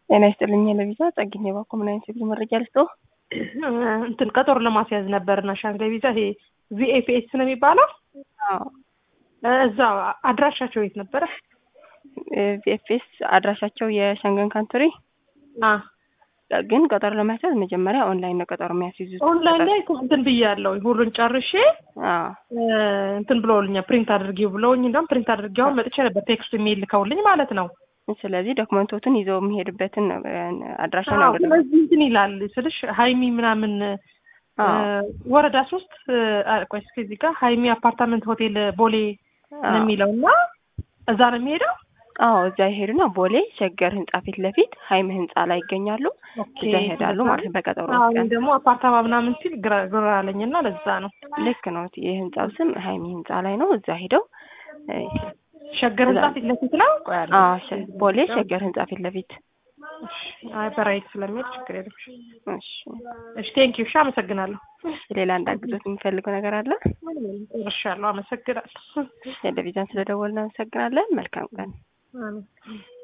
ጤና ይስጥልኝ ለቪዛ ጸግኝ የባኮ ምን አይነት የጉዞ መረጃ ልስጥዎ? እንትን ቀጠሮ ለማስያዝ ነበርና ሻንጋይ ቪዛ ይሄ ቪኤፒኤስ ነው የሚባለው። እዛ አድራሻቸው የት ነበረ? ቪኤፍኤስ አድራሻቸው የሸንገን ካንትሪ ግን ቀጠሮ ለማስያዝ መጀመሪያ ኦንላይን ነው ቀጠሮ የሚያስይዙት። ኦንላይን ላይ እኮ እንትን ብያለሁ ሁሉን ጨርሼ አዎ እንትን ብለውልኛል ፕሪንት አድርጌው ብለውኝ እንደውም ፕሪንት አድርጌውን መጥቼ ነበር ቴክስት የሚል ልከውልኝ ማለት ነው። ስለዚህ ዶክመንቶቱን ይዘው የሚሄዱበትን አድራሻ አዎ፣ ነው ስለዚህ እንትን ይላል ስልሽ ሀይሚ ምናምን ወረዳ ሶስት ቆይ እስኪ እዚህ ጋር ሀይሚ አፓርታመንት ሆቴል ቦሌ ነው የሚለው እና እዛ ነው የሚሄደው። አዎ እዛ ይሄዱና ቦሌ ሸገር ህንጻ ፊት ለፊት ሀይም ህንጻ ላይ ይገኛሉ። እዛ ይሄዳሉ ማለት ነው በቀጠሮ አዎ፣ ቀን። ደግሞ አፓርታማ ምናምን ሲል ግራ ግራ አለኝና ለዛ ነው ልክ ነው። የህንጻው ስም ሀይሚ ህንጻ ላይ ነው። እዛ ሄደው ሸገር ህንጻ ፊት ለፊት ነው። ቆይ አለ አዎ ሸ- ቦሌ ሸገር ህንጻ ፊት ለፊት። አይ በራይት ስለሚሄድ ችግር የለም። እሺ እሺ ቴንኪው። እሺ አመሰግናለሁ። ሌላ እንዳግዞት የሚፈልገው ነገር አለ? ጨርሻለሁ። አመሰግናለሁ። ቴሌቪዥን ስለደወልን እናመሰግናለን። መልካም ቀን። አሜን።